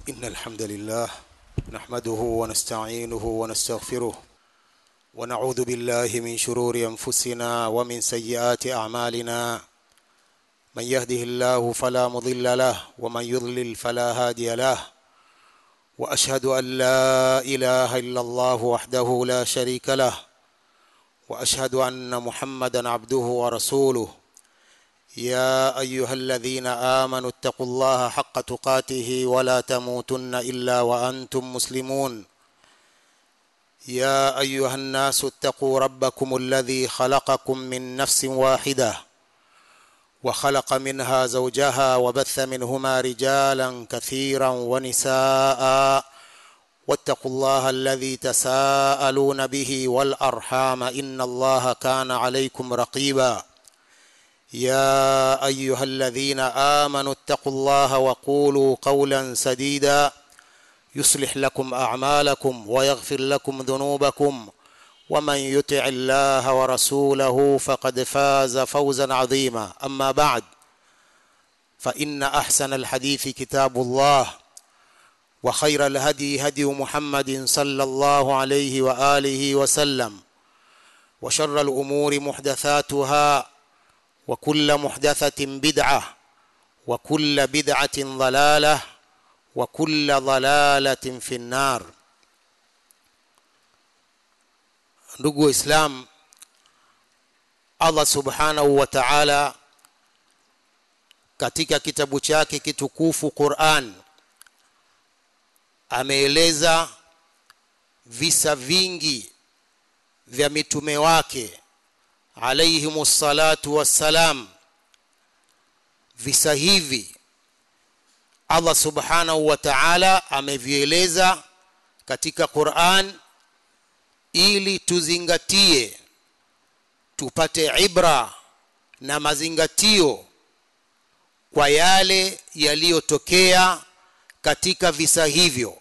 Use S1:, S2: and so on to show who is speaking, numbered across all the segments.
S1: إن الحمد لله نحمده ونستعينه ونستغفره ونعوذ بالله من شرور أنفسنا ومن سيئات أعمالنا من يهده الله فلا مضل له ومن يضلل فلا هادي له وأشهد أن لا إله إلا الله وحده لا شريك له وأشهد أن محمدا عبده ورسوله يا ايها الذين امنوا اتقوا الله حق تقاته ولا تموتن الا وانتم مسلمون يا ايها الناس اتقوا ربكم الذي خلقكم من نفس واحده وخلق منها زوجها وبث منهما رجالا كثيرا ونساء واتقوا الله الذي تساءلون به والارحام ان الله كان عليكم رقيبا يا ايها الذين امنوا اتقوا الله وقولوا قولا سديدا يصلح لكم اعمالكم ويغفر لكم ذنوبكم ومن يطع الله ورسوله فقد فاز فوزا عظيما اما بعد فان احسن الحديث كتاب الله وخير الهدي هدي محمد صلى الله عليه واله وسلم وشر الامور محدثاتها وكل محدثة بدعة وكل بدعة ضلالة وكل ضلالة في النار ndugu waislam allah subhanahu wa taala katika kitabu chake kitukufu quran ameeleza visa vingi vya mitume wake alaihim salatu wassalam visa hivi allah subhanahu wa taala amevieleza katika quran ili tuzingatie tupate ibra na mazingatio kwa yale yaliyotokea katika visa hivyo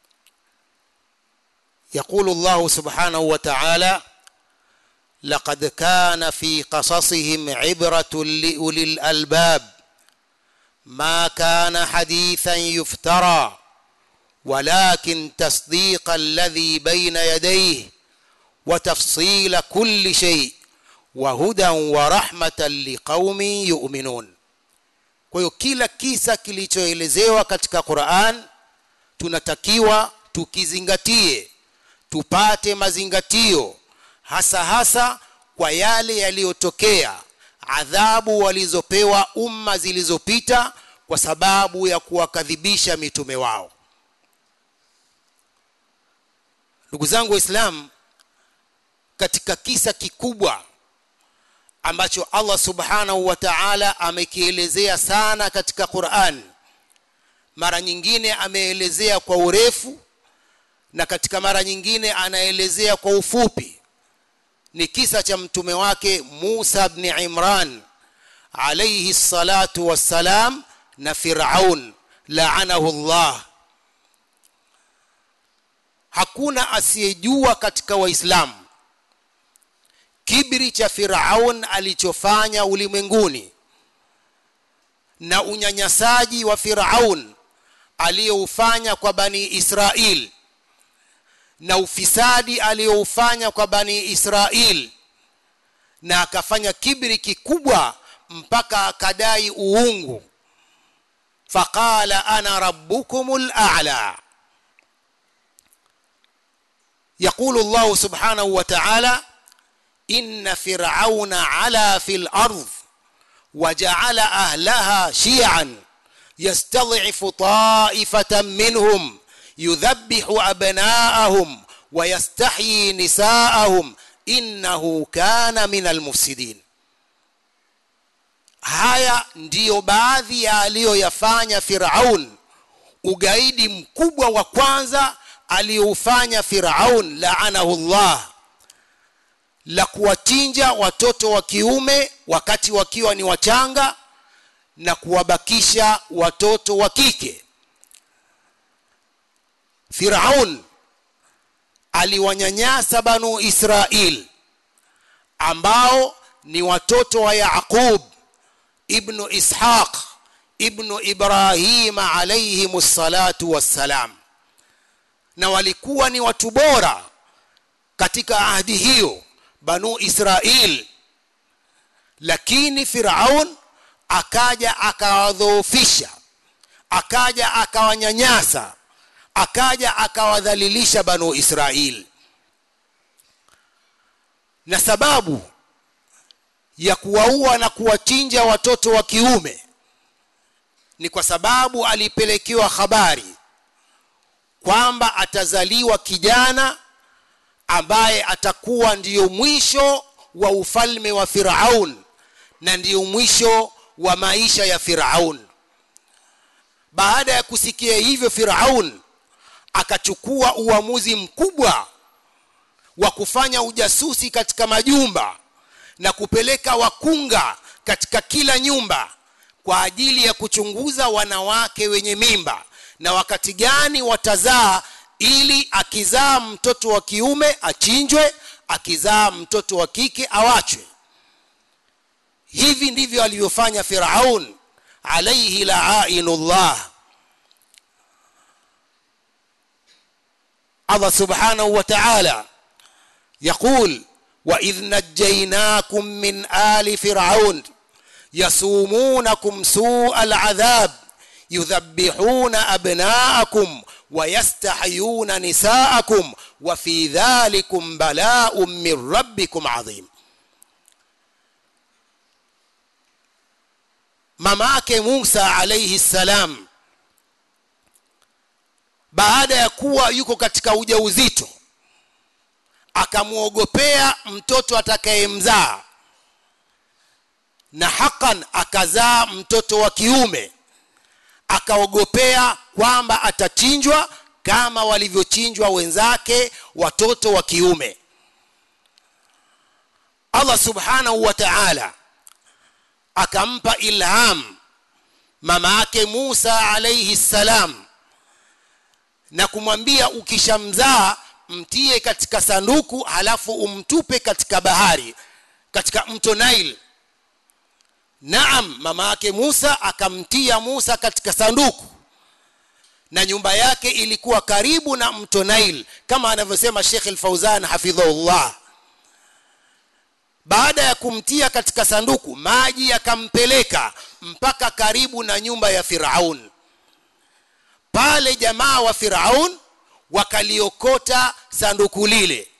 S1: yaqulu llahu subhanahu wa taala لقد كان في قصصهم عبرة لأولي الألباب ما كان حديثا يفترى ولكن تصديق الذي بين يديه وتفصيل كل شيء وهدى ورحمة لقوم يؤمنون kwa hiyo kila kisa kilichoelezewa katika quran tunatakiwa tukizingatie tupate mazingatio hasa hasa kwa yale yaliyotokea adhabu walizopewa umma zilizopita kwa sababu ya kuwakadhibisha mitume wao ndugu zangu waislamu katika kisa kikubwa ambacho allah subhanahu wa taala amekielezea sana katika quran mara nyingine ameelezea kwa urefu na katika mara nyingine anaelezea kwa ufupi ni kisa cha mtume wake Musa ibn Imran alayhi salatu wassalam na Firaun laanahu Allah hakuna asiyejua katika waislamu kibri cha Firaun alichofanya ulimwenguni na unyanyasaji wa Firaun aliyoufanya kwa bani Israeli na ufisadi aliyoufanya kwa bani Israel na akafanya kibri kikubwa mpaka akadai uungu faqala ana rabbukumul a'la يقول الله سبحانه وتعالى إن فرعون علا في الأرض وجعل أهلها شيعا يستضعف طائفة منهم يذبح أبناءهم ويستحيي نساءهم إنه كان من المفسدين haya ndiyo baadhi ya aliyoyafanya firaun ugaidi mkubwa wa kwanza aliyoufanya firaun laanahu llah la kuwachinja watoto wa kiume wakati wakiwa ni wachanga na kuwabakisha watoto wa kike Firaun aliwanyanyasa banu Israil ambao ni watoto wa Yaqub ibnu Ishaq ibnu ibrahima alayhim salatu wassalam na walikuwa ni watu bora katika ahdi hiyo banu israil lakini firaun akaja akawadhoofisha akaja akawanyanyasa akaja akawadhalilisha banu israil na sababu ya kuwaua na kuwachinja watoto wa kiume ni kwa sababu alipelekewa habari kwamba atazaliwa kijana ambaye atakuwa ndiyo mwisho wa ufalme wa Firaun na ndiyo mwisho wa maisha ya Firaun. Baada ya kusikia hivyo, Firaun akachukua uamuzi mkubwa wa kufanya ujasusi katika majumba na kupeleka wakunga katika kila nyumba kwa ajili ya kuchunguza wanawake wenye mimba na wakati gani watazaa ili akizaa mtoto wa kiume achinjwe akizaa mtoto wa kike awachwe hivi ndivyo alivyofanya firaun alaihi laainullah allah subhanahu wa ta'ala يقول وإذ نجيناكم من آل فرعون يسومونكم سوء العذاب يذبحون أبناءكم ويستحيون نساءكم وفي ذلكم بلاء من ربكم عظيم mamake Musa alayhi salam baada ya kuwa yuko katika ujauzito akamwogopea mtoto atakayemzaa na hakan akazaa mtoto wa kiume akaogopea kwamba atachinjwa kama walivyochinjwa wenzake watoto wa kiume Allah subhanahu wa ta'ala akampa ilham mama yake Musa alayhi salam na kumwambia ukishamzaa mtie katika sanduku halafu umtupe katika bahari katika mto Nile Naam mama yake Musa akamtia Musa katika sanduku na nyumba yake ilikuwa karibu na mto Nile kama anavyosema Sheikh Al-Fauzan hafidhahullah baada ya kumtia katika sanduku maji yakampeleka mpaka karibu na nyumba ya Firaun pale jamaa wa Firaun wakaliokota sanduku lile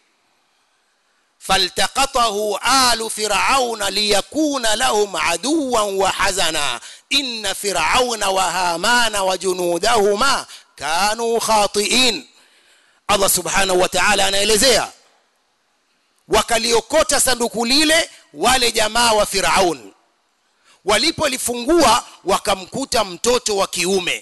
S1: فالتقطه آل فرعون ليكون لهم عدوا وحزنا إن فرعون وهامان وجنودهما كانوا خاطئين الله سبحانه وتعالى anaelezea wakaliokota sanduku lile wale jamaa wa Firaun walipolifungua wakamkuta mtoto wa kiume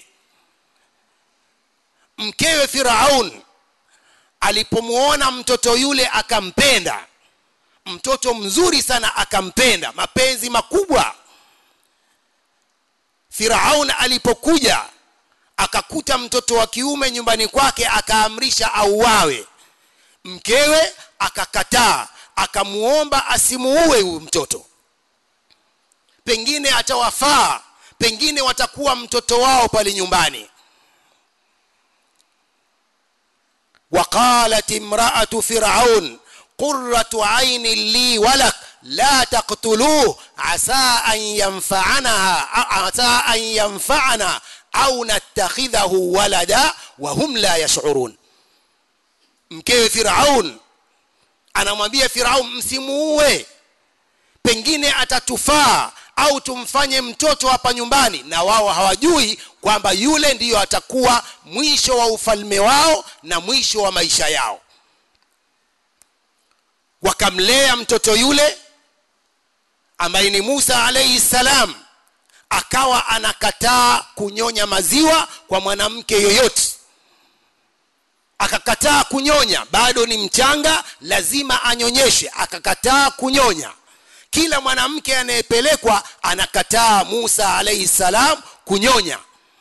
S1: mkewe Firaun alipomuona mtoto yule akampenda mtoto mzuri sana akampenda mapenzi makubwa Firaun alipokuja akakuta mtoto wa kiume nyumbani kwake akaamrisha auawe mkewe akakataa akamuomba asimuue huyu mtoto pengine atawafaa pengine watakuwa mtoto wao pale nyumbani وقالت امرأة فرعون قرة عين لي ولك لا تقتلوه عسى أن ينفعنا عسى أن ينفعنا أو نتخذه ولدا وهم لا يشعرون mkewe Firaun anamwambia Firaun msimuue pengine atatufaa au tumfanye mtoto hapa nyumbani na wao hawajui kwamba yule ndiyo atakuwa mwisho wa ufalme wao na mwisho wa maisha yao wakamlea mtoto yule ambaye ni Musa alayhi salam akawa anakataa kunyonya maziwa kwa mwanamke yoyote akakataa kunyonya bado ni mchanga lazima anyonyeshe akakataa kunyonya kila mwanamke anayepelekwa anakataa Musa alayhi salam kunyonya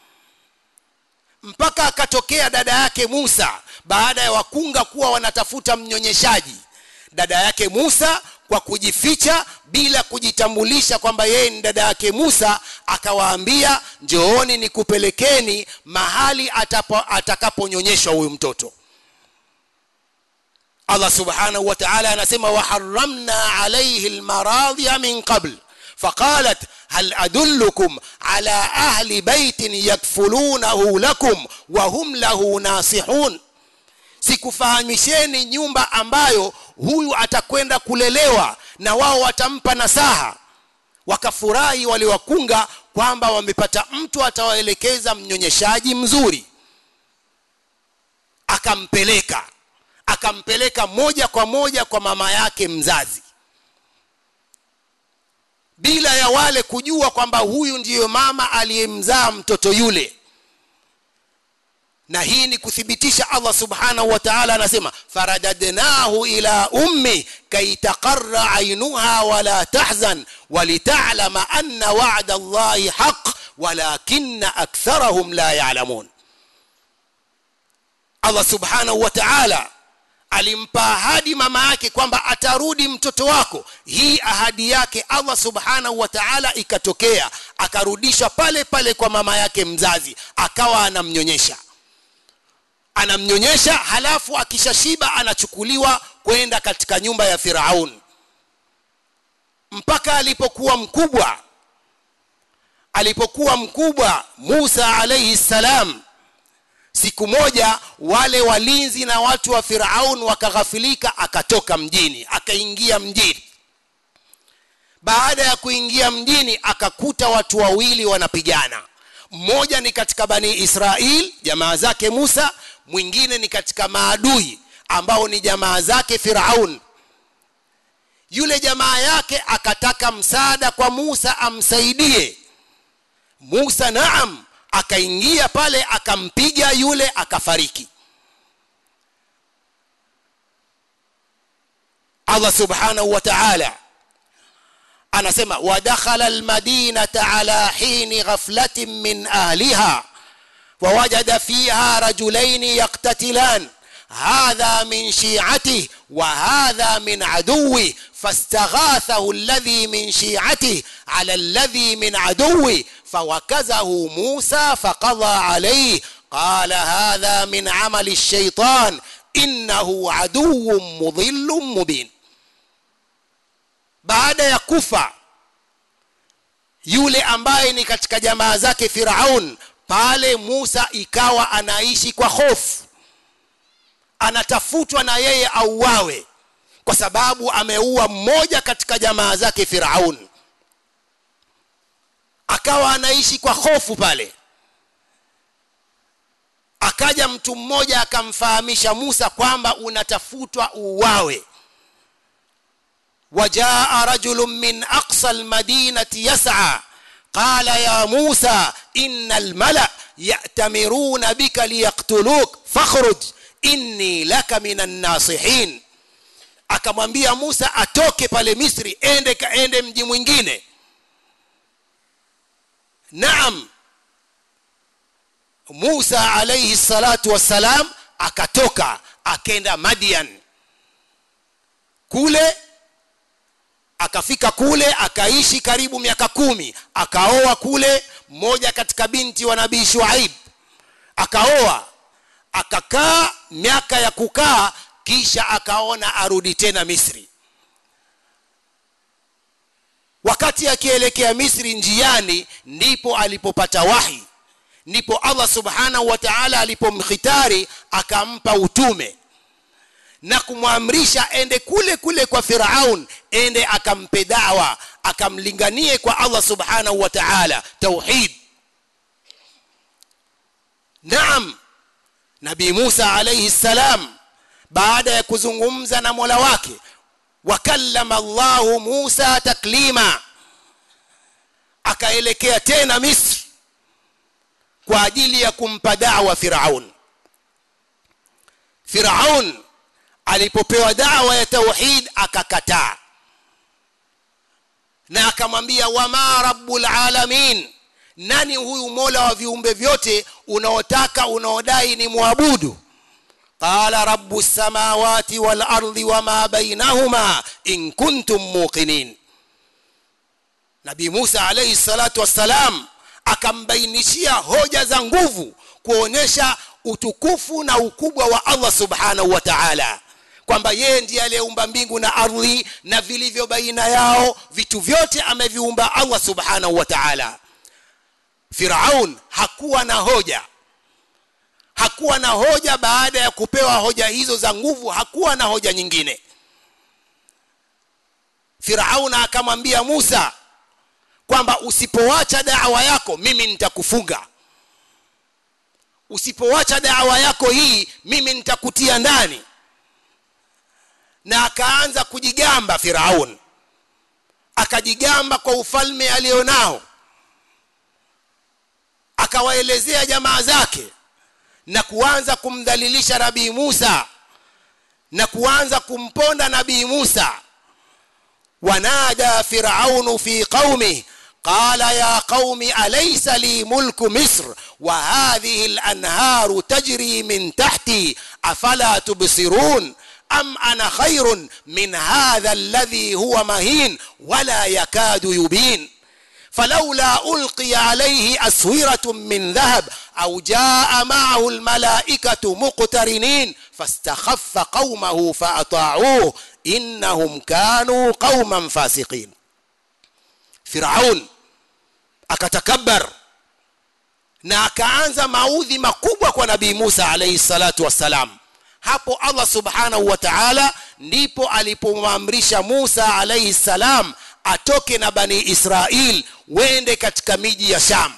S1: mpaka akatokea dada yake Musa baada ya wakunga kuwa wanatafuta mnyonyeshaji dada yake Musa kwa kujificha bila kujitambulisha kwamba yeye ni dada yake musa akawaambia njooni nikupelekeni mahali atakaponyonyeshwa huyu mtoto allah subhanahu wa taala anasema waharamna alaihi lmaradhia min qabl فقالت هل أدلكم على أهل بيت يكفلونه لكم وهم له ناصحون sikufahamisheni nyumba ambayo huyu atakwenda kulelewa na wao watampa nasaha wakafurahi waliwakunga kwamba wamepata mtu atawaelekeza mnyonyeshaji mzuri akampeleka akampeleka moja kwa moja kwa mama yake mzazi bila ya wale kujua kwamba huyu ndiyo mama aliyemzaa mtoto yule na hii ni kuthibitisha allah subhanahu wa taala anasema faradadnahu ila ummi kaitaqara ainuha wala tahzan walitalama anna wada llahi haq walakina aktharahum la yalamun allah subhanahu wa taala alimpa ahadi mama yake kwamba atarudi mtoto wako hii ahadi yake allah subhanahu wa taala ikatokea akarudishwa pale pale kwa mama yake mzazi akawa anamnyonyesha anamnyonyesha halafu akishashiba anachukuliwa kwenda katika nyumba ya firaun mpaka alipokuwa mkubwa alipokuwa mkubwa musa alaihi ssalam siku moja wale walinzi na watu wa firaun wakaghafilika akatoka mjini akaingia mjini baada ya kuingia mjini akakuta watu wawili wanapigana mmoja ni katika bani israil jamaa zake musa mwingine ni katika maadui ambao ni jamaa zake firaun yule jamaa yake akataka msaada kwa musa amsaidie musa naam akaingia pale akampiga yule akafariki allah subhanahu wa taala anasema wadakhala almadinata ala hini ghaflatin min ahliha ووجد فيها رجلين يقتتلان هذا من شيعته وهذا من عدوه فاستغاثه الذي من شيعته على الذي من عدوه فوكزه موسى فقضى عليه قال هذا من عمل الشيطان إنه عدو مضل مبين بعد يكفى yule ambaye ni katika jamaa zake firaun pale musa ikawa anaishi kwa hofu anatafutwa na yeye auawe kwa sababu ameua mmoja katika jamaa zake firaun akawa anaishi kwa hofu pale akaja mtu mmoja akamfahamisha musa kwamba unatafutwa uuawe وجاء رجل من أقصى المدينة يسعى قال يا موسى إن الملأ يأتمرون بك ليقتلوك فاخرج إني لك من الناصحين akamwambia musa atoke pale misri ende kaende mji mwingine naam musa alaihi salatu wassalam akatoka akenda madian kule akafika kule akaishi karibu miaka kumi akaoa kule mmoja katika binti wa nabii shuaib akaoa akakaa miaka ya kukaa kisha akaona arudi tena misri wakati akielekea misri njiani ndipo alipopata wahi ndipo allah subhanahu wa taala alipomkhitari akampa utume na kumwamrisha ende kule kule kwa firaun ende akampe dawa akamlinganie kwa allah subhanahu wa taala tauhid naam nabii musa alaihi ssalam baada ya kuzungumza na mola wake wakallama llahu musa taklima akaelekea tena misri kwa ajili ya kumpa dawa firaun firaun alipopewa dawa ya tauhid akakataa na akamwambia wama rabbul alamin nani huyu mola wa viumbe vyote unaotaka unaodai ni mwabudu qala rabu lsamawati walardi wama bainahuma in kuntum muqinin nabii musa alaihi salatu wassalam akambainishia hoja za nguvu kuonyesha utukufu na ukubwa wa allah subhanahu wa taala kwamba yeye ndiye aliyeumba mbingu na ardhi na vilivyo baina yao vitu vyote ameviumba allah subhanahu wa taala firaun hakuwa na hoja hakuwa na hoja baada ya kupewa hoja hizo za nguvu hakuwa na hoja nyingine firauna akamwambia musa kwamba usipoacha dawa yako mimi nitakufunga usipoacha dawa yako hii mimi nitakutia ndani na akaanza kujigamba firaun akajigamba kwa ufalme alionao akawaelezea jamaa zake na kuanza kumdhalilisha nabii musa na kuanza kumponda nabii musa wanada firaunu fi qaumih قال يا قوم أليس لي ملك مصر وهذه الأنهار تجري من تحتي أفلا تبصرون أم أنا خير من هذا الذي هو مهين ولا يكاد يبين فلولا ألقي عليه أسورة من ذهب أو جاء معه الملائكة مقترنين فاستخف قومه فأطاعوه إنهم كانوا قوما فاسقين فرعون akatakabbar na akaanza maudhi makubwa kwa nabii musa alaihi salatu wassalam hapo allah subhanahu wa taala ndipo alipomwamrisha musa alaihi salam atoke na bani israil wende katika miji ya sham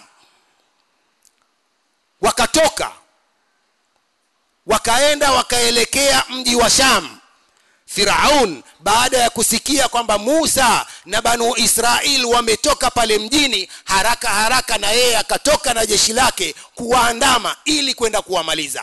S1: wakatoka wakaenda wakaelekea mji wa sham firaun baada ya kusikia kwamba musa na banu israil wametoka pale mjini haraka haraka na yeye akatoka na jeshi lake kuwaandama ili kwenda kuwamaliza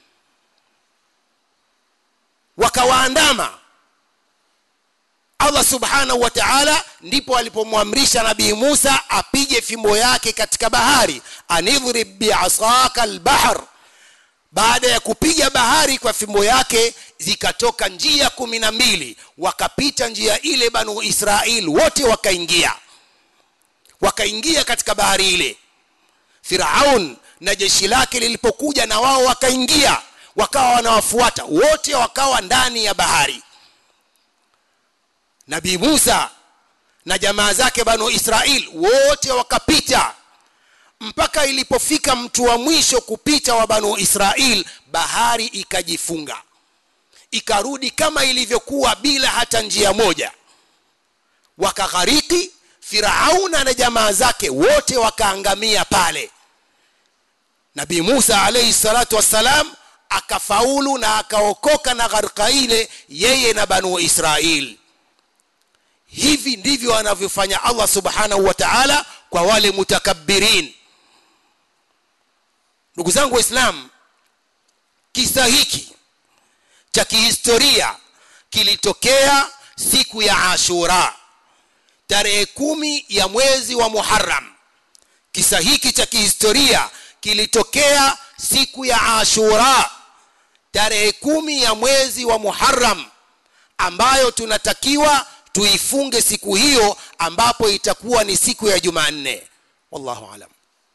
S1: wakawaandama allah subhanahu wa taala ndipo alipomwamrisha nabii musa apige fimbo yake katika bahari anidhrib biasaka lbahr baada ya kupiga bahari kwa fimbo yake zikatoka njia kumi na mbili wakapita njia ile banu israil wote wakaingia wakaingia katika bahari ile firaun na jeshi lake lilipokuja na wao wakaingia wakawa wanawafuata wote wakawa ndani ya bahari nabii musa na jamaa zake banu israil wote wakapita mpaka ilipofika mtu wa mwisho kupita wa banu israil bahari ikajifunga ikarudi kama ilivyokuwa bila hata njia moja wakaghariki firauna na jamaa zake wote wakaangamia pale nabii musa alaihi salatu wassalam akafaulu na akaokoka na gharika ile yeye na banu israil hivi ndivyo anavyofanya allah subhanahu wa taala kwa wale mutakabbirin ndugu zangu waislamu kisa hiki cha kihistoria kilitokea siku ya ashura tarehe kumi ya mwezi wa muharam kisa hiki cha kihistoria kilitokea siku ya ashura tarehe kumi ya mwezi wa muharam ambayo tunatakiwa tuifunge siku hiyo ambapo itakuwa ni siku ya jumanne wallahu alam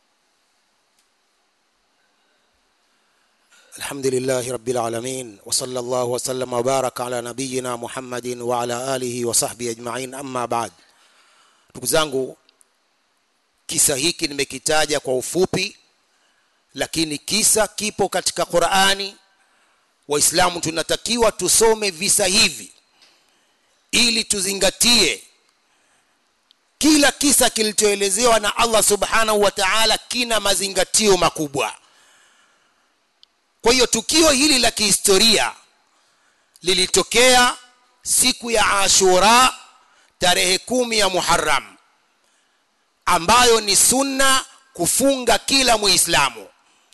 S1: الحمد لله رب العالمين وصلى الله وسلم وبارك على نبينا محمد وعلى آله وصحبه أجمعين أما بعد ndugu zangu kisa hiki nimekitaja kwa ufupi lakini kisa kipo katika qurani waislamu tunatakiwa tusome visa hivi ili tuzingatie kila kisa kilichoelezewa na allah subhanahu wa taala kina mazingatio makubwa kwa hiyo tukio hili la kihistoria lilitokea siku ya ashura tarehe kumi ya muharam ambayo ni sunna kufunga kila muislamu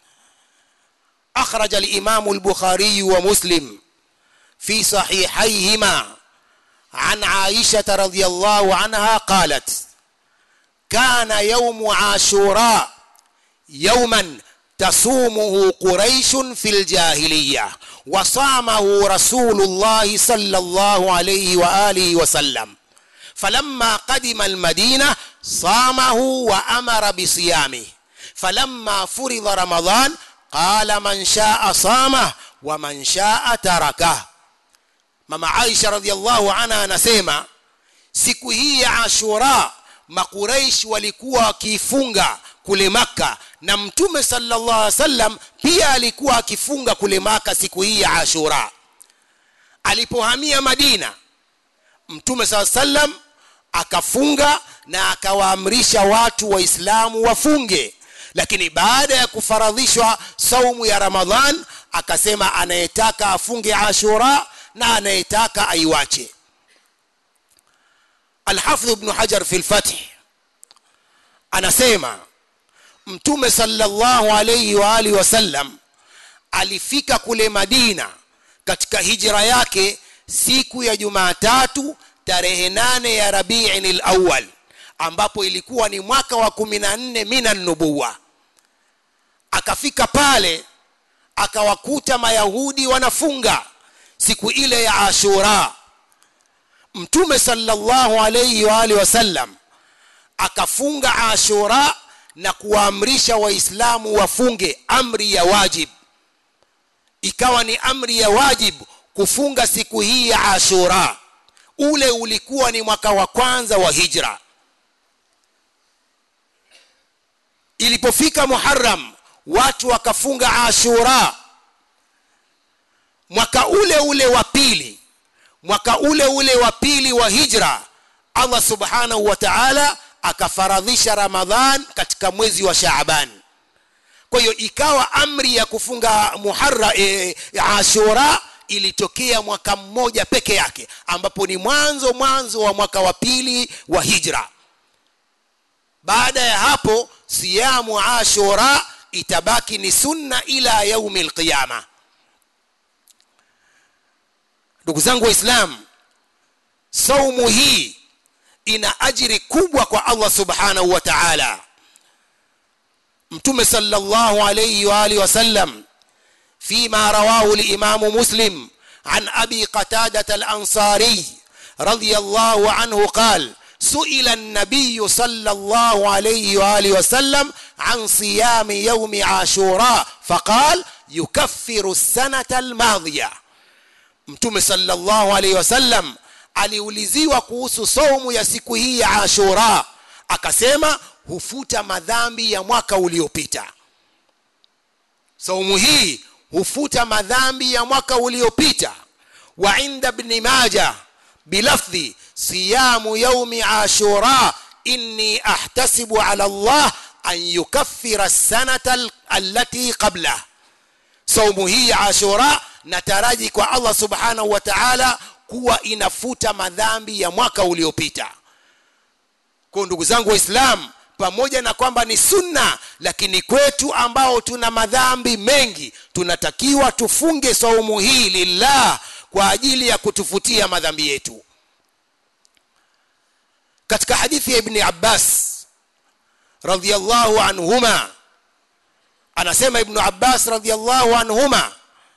S1: أخرج الإمام البخاري ومسلم في صحيحيهما عن عائشة رضي الله عنها قالت كان يوم عاشوراء يوما تصومه قريش في الجاهلية وصامه رسول الله صلى الله عليه وآله وسلم فلما قدم المدينة صامه وأمر بصيامه فلما فرض رمضان قال من شاء صامه ومن شاء تركه mama aisha radhiallahu anha anasema siku hii ya ashura makuraish walikuwa wakiifunga kule maka na mtume sallallahu alaihi wasallam pia alikuwa akifunga kule maka siku hii ya ashura alipohamia madina mtume saa sallam akafunga na akawaamrisha watu waislamu wafunge lakini baada ya kufaradhishwa saumu ya ramadhan akasema anayetaka afunge ashura na anayetaka aiwache alhafidh ibnu hajar fi lfath anasema mtume sallallahu alayhi wa alihi wasallam alifika kule madina katika hijra yake siku ya jumatatu tarehe nane ya rabiin lawal ambapo ilikuwa ni mwaka wa kumi na nne mina nubuwa akafika pale akawakuta mayahudi wanafunga siku ile ya ashura mtume sallallahu alayhi wa alihi wasallam akafunga ashura na kuwaamrisha waislamu wafunge amri ya wajib ikawa ni amri ya wajib kufunga siku hii ya ashura ule ulikuwa ni mwaka wa kwanza wa hijra ilipofika muharam watu wakafunga ashura mwaka ule ule wa pili mwaka ule ule wa pili wa hijra allah subhanahu wa taala akafaradhisha ramadhan katika mwezi wa shaaban kwa hiyo ikawa amri ya kufunga muharra e, ashura ilitokea mwaka mmoja peke yake ambapo ni mwanzo mwanzo wa mwaka wa pili wa hijra baada ya hapo siyamu ashura itabaki ni sunna ila yaumi lqiyama ndugu zangu waislam saumu hii ina ajiri kubwa kwa allah subhanahu wa taala mtume sallallahu alayhi wa alihi wasallam فيما رواه الإمام مسلم عن أبي قتادة الأنصاري رضي الله عنه قال سئل النبي صلى الله عليه وآله وسلم عن صيام يوم عاشوراء فقال يكفر السنة الماضية mtume sallallahu alaihi wasallam aliuliziwa kuhusu saumu ya siku hii ya ashura akasema hufuta madhambi ya mwaka uliopita saumu hii hufuta madhambi ya mwaka uliopita wa inda bni maja bilafdhi siyamu yaumi ashura inni ahtasibu ala allah an yukaffira sanata allati qablah saumu hii ya ashura nataraji kwa allah subhanahu wa taala kuwa inafuta madhambi ya mwaka uliopita kwa ndugu zangu waislamu pamoja na kwamba ni sunna lakini kwetu ambao tuna madhambi mengi tunatakiwa tufunge saumu hii lillah kwa ajili ya kutufutia madhambi yetu katika hadithi ya ibni abbas radhiallahu anhuma anasema ibnu abbas radhiallahu anhuma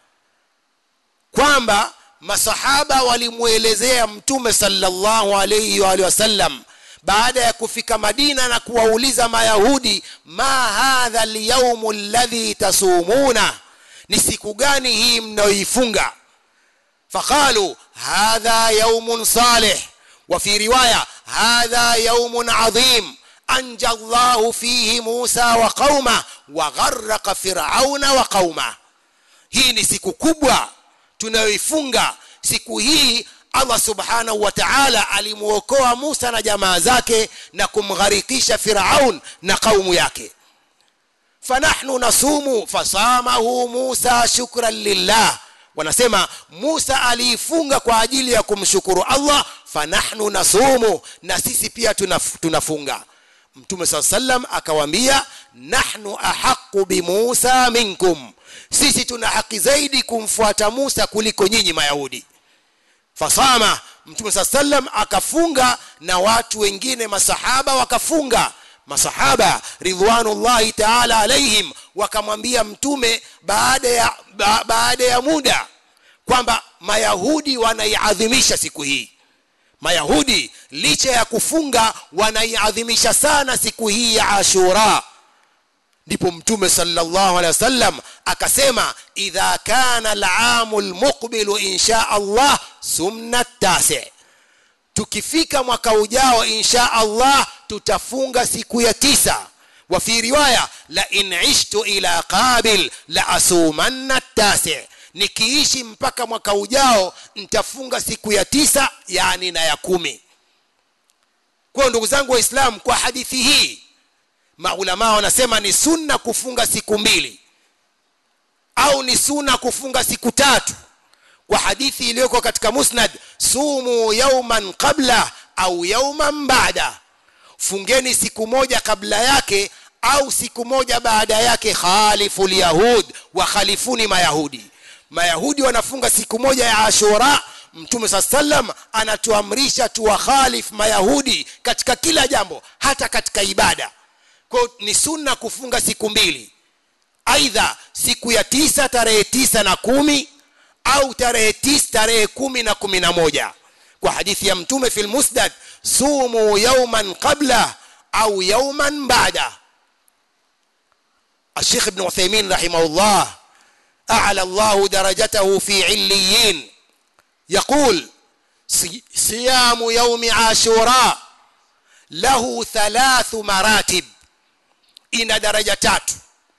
S1: kwamba masahaba walimwelezea mtume sallallahu alayhi wa alihi wasallam baada ya kufika madina na kuwauliza mayahudi ma hadha alyaumu alladhi tasumuna ni siku gani hii mnayoifunga faqalu hadha yaumun salih وفي روايه هذا يوم عظيم انجى الله فيه موسى وقومه وغرق فرعون وقومه hii ni siku kubwa tunayoifunga siku hii allah subhanahu wa taala alimwokoa musa na jamaa zake na kumgharikisha firaun na kaumu yake fanahnu nasumu fasamahu musa shukran lillah wanasema musa aliifunga kwa ajili ya kumshukuru allah fanahnu nasumu na sisi pia tunaf, tunafunga mtume saa salam akawaambia nahnu ahaqu bimusa minkum sisi tuna haki zaidi kumfuata musa kuliko nyinyi mayahudi fasama mtume saa salam akafunga na watu wengine masahaba wakafunga masahaba ridwanullahi taala alaihim wakamwambia mtume baada ya ba, baada ya muda kwamba mayahudi wanaiadhimisha siku hii mayahudi licha ya kufunga wanaiadhimisha sana siku hii ya ashura ndipo mtume sallallahu alaihi wasallam akasema idha kana alamu lmuqbilu insha allah sumna tasi tukifika mwaka ujao insha allah tutafunga siku ya tisa wa fi riwaya la in ishtu ila qabil la asumanna tasi nikiishi mpaka mwaka ujao nitafunga siku ya tisa yani na ya kumi kwa ndugu zangu waislamu kwa hadithi hii maulamaa wanasema ni sunna kufunga siku mbili au ni sunna kufunga siku tatu kwa hadithi iliyoko katika musnad sumu yauman qabla au yauman baada fungeni siku moja kabla yake au siku moja baada yake khalifu lyahud wakhalifuni mayahudi mayahudi wanafunga siku moja ya ashura mtume saa salam anatuamrisha tuwakhalif mayahudi katika kila jambo hata katika ibada kwao ni sunna kufunga siku mbili aidha siku ya tisa tarehe tisa na kumi au tarehe tisa tarehe kumi na kumi na moja kwa hadithi ya mtume fi lmusnad sumu yauman qabla au yauman bada الشيخ ابن عثيمين رحمه الله أعلى الله درجته في عليين يقول صيام يوم عاشوراء له ثلاث مراتب ina daraja tatu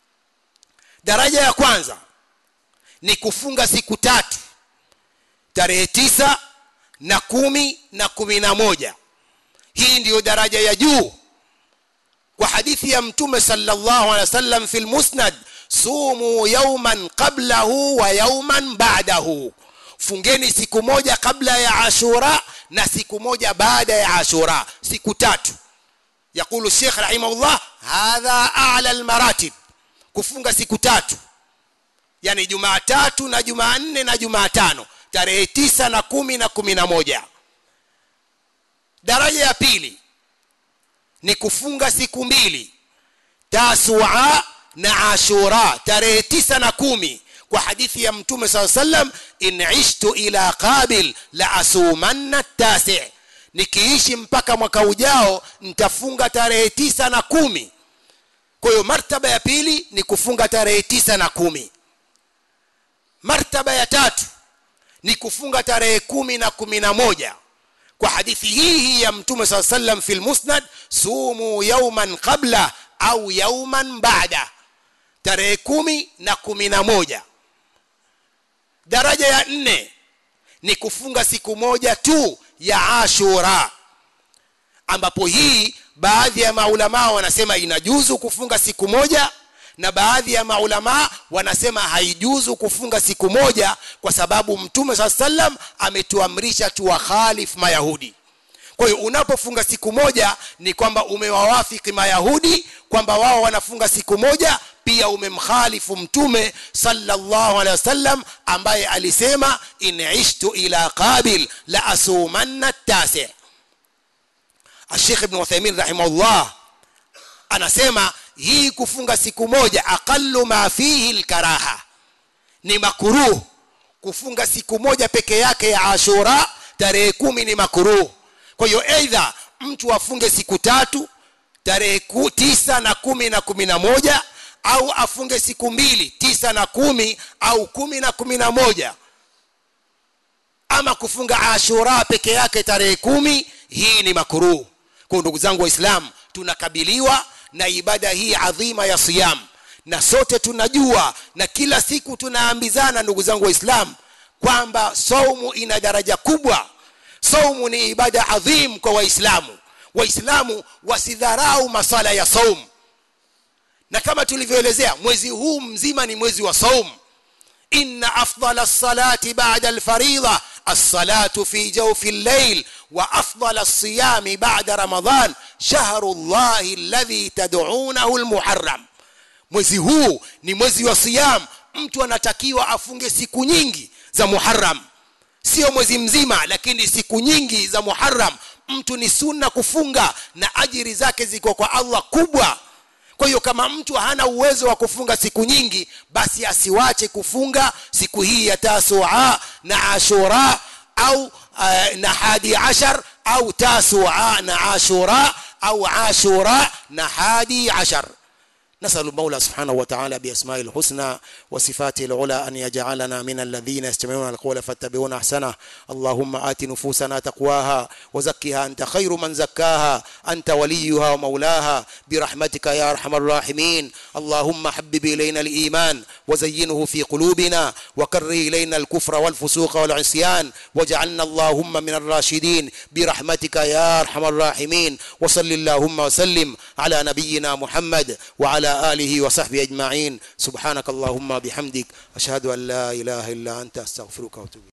S1: daraja ya kwanza ni kufunga siku tatu tarehe tisa na kumi na kumi na moja hii ndiyo daraja ya juu kwa hadithi ya mtume sallallahu alaihi wasallam fi lmusnad sumu yauman qablahu wa yauman ba'dahu fungeni siku moja kabla ya ashura na siku moja baada ya ashura siku tatu يقول الشيخ رحمه الله هذا أعلى المراتب kufunga siku tatu yani jumaatatu na jumanne na jumaatano tarehe tisa na kumi na kumi na moja daraja ya pili ni kufunga siku mbili tasua na ashura tarehe tisa na kumi kwa hadithi ya mtume saa sallam in ishtu ila qabil la asumanna tasi nikiishi mpaka mwaka ujao nitafunga tarehe tisa na kumi kwa hiyo martaba ya pili ni kufunga tarehe tisa na kumi martaba ya tatu ni kufunga tarehe kumi na kumi na moja kwa hadithi hii hii ya mtume saa sallam fi lmusnad sumu yauman qabla au yauman bada tarehe kumi na kumi na moja daraja ya nne ni kufunga siku moja tu ya ashura ambapo hii baadhi ya maulamaa wanasema inajuzu kufunga siku moja na baadhi ya maulamaa wanasema haijuzu kufunga siku moja kwa sababu mtume saa salam ametuamrisha tuwakhalif mayahudi kwa hiyo unapofunga siku moja ni kwamba umewawafiki mayahudi kwamba wao wanafunga siku moja pia umemkhalifu mtume sallallahu alaihi wasallam ambaye alisema in ishtu ila qabil la asumanna tasi Sheikh Ibn Uthaymeen rahimahullah anasema hii kufunga siku moja aqallu ma fihi alkaraha ni makruh kufunga siku moja peke yake ya Ashura tarehe kumi ni makruh kwa hiyo aidha mtu afunge siku tatu tarehe tisa na kumi na kumi na moja au afunge siku mbili tisa na kumi au kumi na kumi na moja ama kufunga ashura peke yake tarehe kumi hii ni makruh kwa ndugu zangu waislamu tunakabiliwa na ibada hii adhima ya siyam na sote tunajua na kila siku tunaambizana ndugu zangu waislamu kwamba saumu ina daraja kubwa saumu ni ibada adhim kwa waislamu waislamu wasidharau masala ya saumu na kama tulivyoelezea mwezi huu mzima ni mwezi wa saum inna afdala lsalati bada alfaridha alsalatu fi jawfi llail wa afdala lsiyami bada ramadan shahru llahi alladhi tad'unahu almuharram mwezi huu ni mwezi wa siyam mtu anatakiwa afunge siku nyingi za muharram sio mwezi mzima lakini siku nyingi za muharram mtu ni sunna kufunga na ajiri zake ziko kwa allah kubwa kwa hiyo kama mtu hana uwezo wa kufunga siku nyingi basi asiwache kufunga siku hii ya tasua na ashura au uh, na hadi ashar au tasua na ashura au ashura na hadi ashar نسأل المولى سبحانه وتعالى بأسماء الحسنى وصفاته العلى أن يجعلنا من الذين يستمعون القول فاتبعون أحسنه اللهم آت نفوسنا تقواها وزكها أنت خير من زكاها أنت وليها ومولاها برحمتك يا أرحم الراحمين اللهم حبب إلينا الإيمان وزينه في قلوبنا وكره إلينا الكفر والفسوق والعصيان واجعلنا اللهم من الراشدين برحمتك يا أرحم الراحمين وصل اللهم وسلم على نبينا محمد وعلى آله وصحبه أجمعين سبحانك اللهم بحمدك أشهد أن لا إله إلا أنت أستغفرك وأتوب